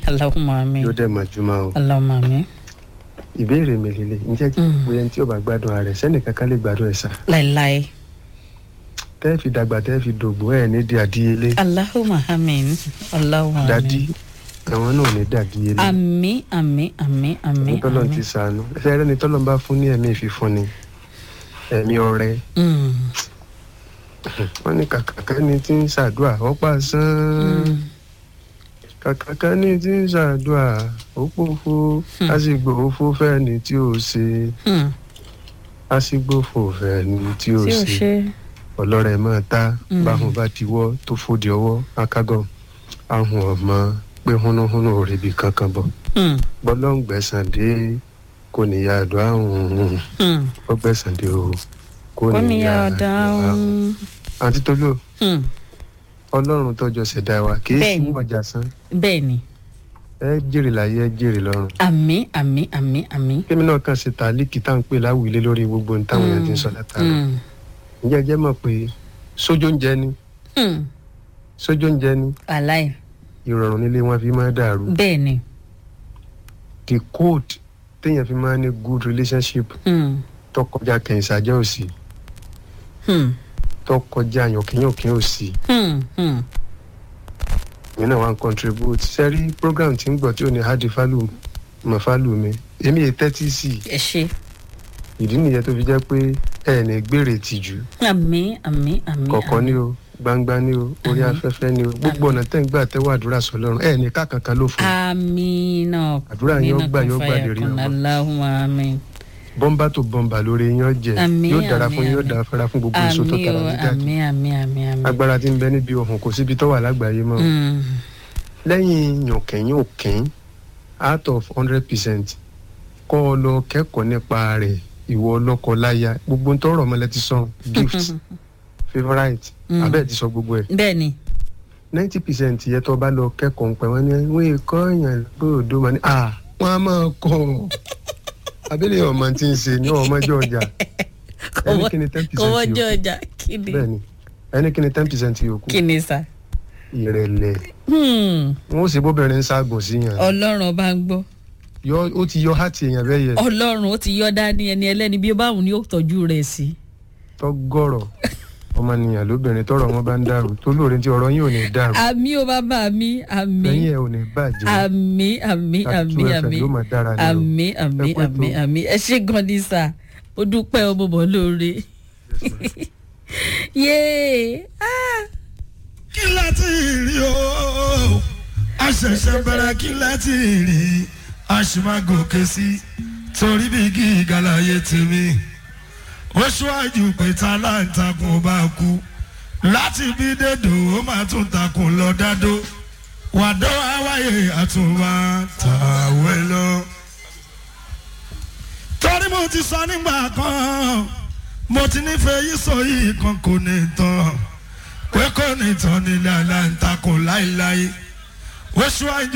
Allahumma àmín yóò dẹ̀ mọ̀ jùmọ̀ o. Allahumma àmín ìbéèrè mi lélẹ̀ ǹjẹ́ Mm. bóyá ẹni tí ò bá gbádùn ara rẹ̀ sẹ́nì kankan lè gbádùn ẹ̀ sá. láéláé tẹ́ fi dàgbà tẹ́ fi dògbò ẹ̀ ní di àdíyelé. Allahumma àmín Allahumma dádì àmín àwọn náà ò ní dàdíyelé. àmín àmín àmín àmín nítọ́lọ́ ti àmín sànú ẹsẹ̀ rẹ̀ nítọ́lọ́ bá fún ní ẹ̀mí ìfìfún ni ẹ̀mí ọrẹ Mm, wọ́n ní kàkàkà ni tí ń ṣàdúà ó pa sán mm, kàkàkà ni tí ń ṣàdúà ó pòfo Hmm. àsìgbò òfo fẹ́ni tí ó ṣe mm. àsìgbò òfo fẹ́ni tí ó tí o ṣe ṣe ọlọ́rẹ̀ máa ta Hmm. báhùn bá ti wọ́ tó fòdì ọwọ́ akágọ̀ ahùn ọmọ pé húnúhúnú ò ríbi kankan bọ̀ Mm, bọ́lọ́ǹgbẹ̀sán dé kò níyà àdúrà hùn mm. ọgbẹ̀sán dé o kò kò ní níyà yà àdúrà dáhùn àǹtí tolú Mm, ọlọ́run tọ́jọ́ ṣẹ̀dá wa kì í Bẹ́ẹ̀ni. sí ọjà sán bẹ́ẹ̀ ni ẹ jèrè láyé ẹ jèrè lọ́run àmín àmín àmín àmín kémi náà kàn ṣe tàlíkì tá à ń pè láwùilé lórí gbogbo ohun táwọn èèyàn ti ń sọ látara Mm, ǹjẹ́ ẹ jẹ́ mọ̀ pé sójó ń jẹ ni mm. sójó ń jẹ ni aláì ìrọ̀rùn nílé wọn fi máa dàrú bẹ́ẹ̀ ni the code téèyàn fi máa ní good relationship Mm, tó kọjá kẹ̀hìnsàjẹ́ òsì mm, tó kọjá yànkínyànkín òsì mm, mm. èmi náà wá ń contribute sẹ́rí program tí ń gbọ́ tí ò ní hadi falu mọ̀ falu mi èmi yẹ tẹ́tí sí i ẹ ṣe ìdí nìyẹn tó fi jẹ́ pé ẹ ní gbèrè tìjú àmín àmín àmín kọ̀ọ̀kan ní o gbangba ní o orí Àmín. afẹ́fẹ́ ní o gbogbo ọ̀nà tẹ́ ń gbà tẹ́wọ́ àdúrà sọlọ́run ẹ ní kákankan ló fún un àmín náà Àdúrà yín ó gbà, yóò gbà lérí ọmọ. Allahumma àmín bọ́mbà tó bọ́mbà lórí yín jẹ Àmín, yóò dára àmín, fún yín yóò àmín. dára fẹ́ra fún gbogbo èso tó àmín tara o ní jáde àmín àmín àmín àmín. agbára tí ń bẹ níbi ọ̀hún kò síbi tó wà lágbàáyé mọ́ Mm, lẹ́yìn yànkẹ́yìn òkín out of hundred percent kọ́ ọ lọ kẹ́kọ̀ọ́ nípa rẹ̀ ìwọ ọlọ́kọ láya gbogbo ń tọrọ ọmọlẹ́ ti sọ gift favourite Mm. abẹ́ẹ̀ ti sọ gbogbo ẹ̀ bẹ́ẹ̀ ni ninety percent yẹ tó bá lọ kẹ́kọ̀ọ́ pẹ̀ wọ́n ní wọ́n èkó èèyàn gbòòdó wọn ni ah wọ́n á máa kọ́ ọ abẹ́lẹ̀ ọmọ tí ń ṣe ní ọmọdé ọjà ẹni kí ni ten percent kọ́wọ́jọ́ yòókù ọjà kí ni bẹ́ẹ̀ ni ẹni kí ni ten percent yòókù kí ni sà. ìrẹ̀lẹ̀ Hmm, wọn ó sì bóbìnrin ń ságùn sí yàn ọlọ́run bá ń gbọ́ yọ ó ti yọ hàtì èèyàn bẹ́ẹ̀ yẹ ọlọ́run ó ti yọ dání ẹni ẹlẹ́ni bí ó bá wù ní ó tọ́jú rẹ̀ sí. tọ́gọ̀rọ̀ ọmọnìyàn lóbìnrin tọrọ wọn bá ń dàrú tó lóore tí ọ̀rọ̀ yín ò ní dàrú àmì ó bàbá mi àmì lẹ́yìn ẹ̀ ò ní bàjẹ́ àmì àmì àmì Tattoo àmì FM ló máa dára ní o. àmì àmì Ẹ kú ètò. àmì àmì ẹ ṣe gan ni sà ó dúpẹ́ ọmọ bọ̀ lóore. yéé ah. kí láti rí o a ṣẹ̀ṣẹ̀ bẹ̀rẹ̀ kí láti rí a sì máa gòkè sí torí bí gíga láyé tèmi ó ṣíwájú pé taláǹtakùn bá kú láti bí dédò ó máa tún takùn lọ dádó wàdó àwáyé àtúnwá tàwé lọ. torí mo ti sọ nígbà kan mo ti nífẹ̀ẹ́ yìí sọ yìí kan kò ní tán pé kò ní tán nílẹ̀ aláǹtakùn láéláé ó ṣíwájú